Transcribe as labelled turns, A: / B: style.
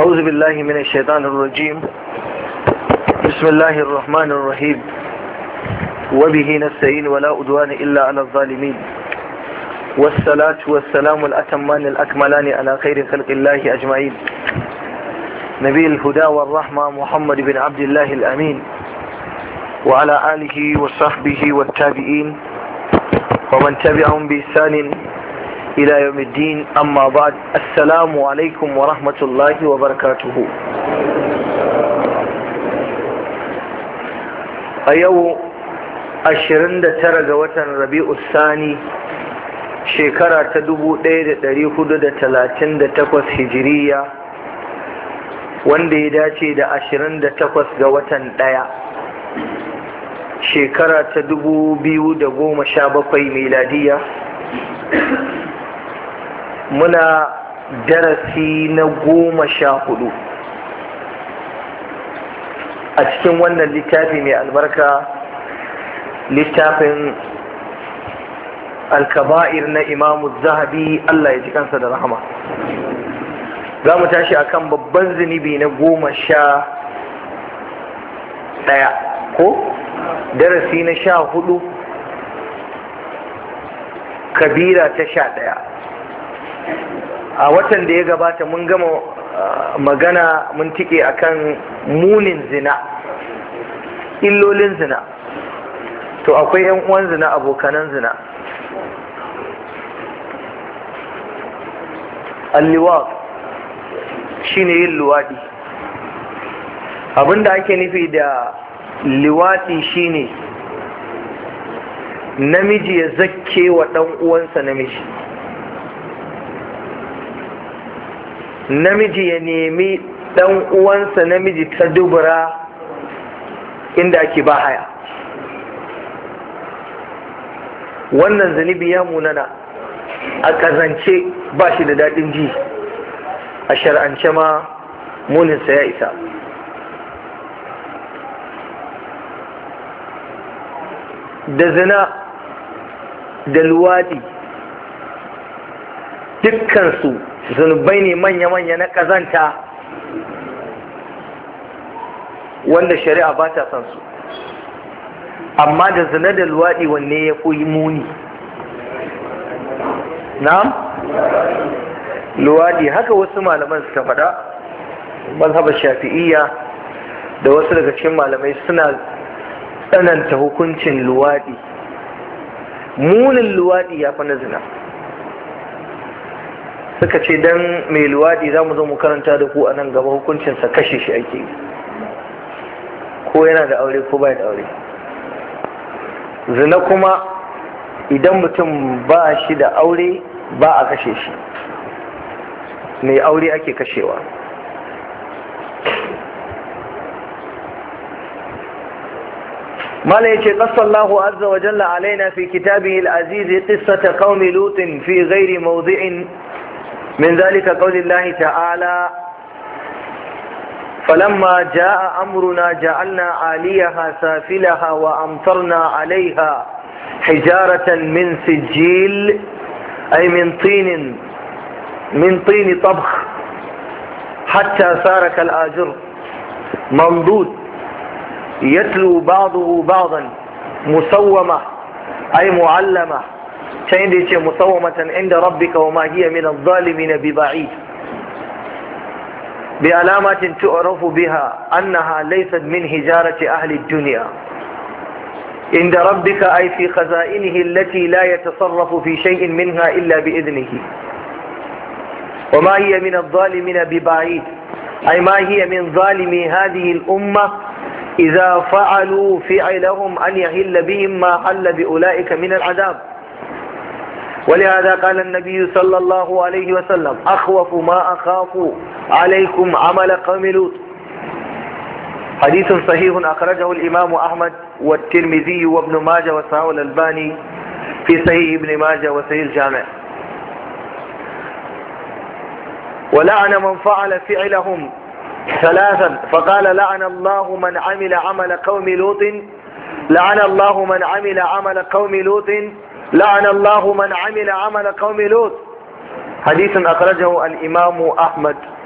A: أعوذ بالله من الشيطان الرجيم بسم الله الرحمن الرحيم وبه نستعين ولا أدوان إلا على الظالمين والصلاة والسلام الأتمان الأكملان على خير خلق الله أجمعين نبي الهدى والرحمة محمد بن عبد الله الأمين وعلى آله وصحبه والتابعين ومن تبعهم بإحسان إلى يوم الدين أما بعد السلام عليكم ورحمة الله وبركاته أيو أشرن ترى وطن ربيع الثاني shekara ta dubu ɗaya da ɗari hudu da talatin da takwas hijiriya wanda ya dace da ashirin da takwas ga watan ɗaya shekara ta dubu biyu da goma sha bakwai miladiya muna darasi na goma sha hudu a cikin wannan littafi mai albarka littafin alkaba'ir na imamu zahabi Allah ya ji kansa da rahama za mu tashi akan babban zunubi na goma sha ɗaya ko darasi na sha hudu kabira ta sha ɗaya a watan da ya gabata mun gama magana mun tike akan munin zina illolin zina to akwai 'yan uwan zina abokanan zina alliwat shine yin luwaɗi abinda ake nufi da liwaɗi shine namiji ya zakke wa ɗan uwansa namiji namiji ya nemi ɗan uwansa namiji ta dubura inda ake ba haya wannan zunubi ya munana a ƙazance ba shi da daɗin ji a shar'ance ma muninsa ya isa da zina da luwaɗi dukkansu zunubai ne manya-manya na ƙazanta wanda shari'a ba ta san su amma da zina da luwaɗi wanne ya koyi muni na'am luwadi haka wasu malaman suka faɗa mazhabar shafi'iyya da wasu daga cikin malamai suna tsananta hukuncin luwadi munin luwadi ya fi na zina suka ce don mai luwadi za mu zo mu karanta da ku a nan gaba hukuncinsa kashe shi ake yi ko yana da aure ko bai da aure zina kuma idan mutum ba shi da aure ba a kashe shi mai aure ake kashewa mala yace qassallahu azza wa jalla alaina fi kitabihi al-aziz qissata qaumi lut fi ghairi mawdi'in min dhalika qawli Allah ta'ala فلما جاء أمرنا جعلنا عاليها سافلها وأمطرنا عليها حجارة من سجيل أي من طين من طين طبخ حتى صار كالآجر منضود يتلو بعضه بعضا مسومة أي معلمة شيء مسومة عند ربك وما هي من الظالمين ببعيد بعلامات تعرف بها أنها ليست من هجارة أهل الدنيا عند ربك أي في خزائنه التي لا يتصرف في شيء منها إلا بإذنه وما هي من الظالمين ببعيد أي ما هي من ظالمي هذه الأمة إذا فعلوا فعلهم أن يهل بهم ما حل بأولئك من العذاب ولهذا قال النبي صلى الله عليه وسلم أخوف ما أخاف عليكم عمل قوم لوط حديث صحيح أخرجه الإمام أحمد والترمذي وابن ماجه وصححه الألباني في صحيح ابن ماجه وصحيح الجامع ولعن من فعل فعلهم ثلاثا فقال لعن الله من عمل عمل قوم لوط لعن الله من عمل عمل قوم لوط لعن الله من عمل عمل قوم لوط حديث أخرجه الإمام أحمد